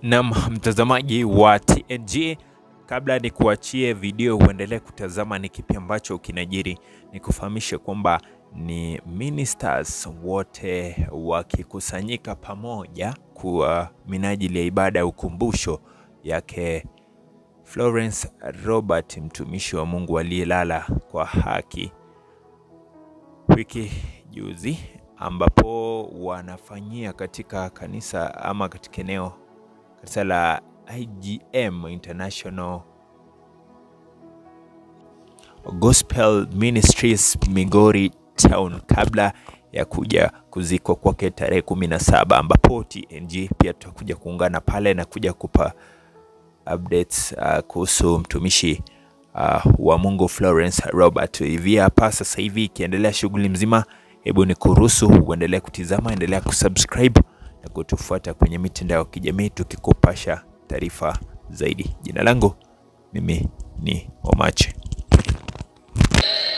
Naam, mtazamaji wa TNG, kabla ni kuachie video uendelee kutazama ni kipi ambacho kinajiri, ni kufahamishe kwamba ni ministers wote wakikusanyika pamoja kwa minajili ya ibada ya ukumbusho yake Florence Robert, mtumishi wa Mungu aliyelala kwa haki wiki juzi, ambapo wanafanyia katika kanisa ama katika eneo kanisa la IGM International Gospel Ministries Migori Town kabla ya kuja kuzikwa kwake tarehe kumi na saba ambapo TNG pia tutakuja kuungana pale na kuja kupa updates uh, kuhusu mtumishi uh, wa Mungu Florence Robert. Hivi hapa sasa hivi ikiendelea shughuli mzima, hebu ni kuruhusu uendelee kutizama, endelea kusubscribe na kutufuata kwenye mitandao ya kijamii tukikupasha taarifa zaidi. Jina langu mimi ni Omache.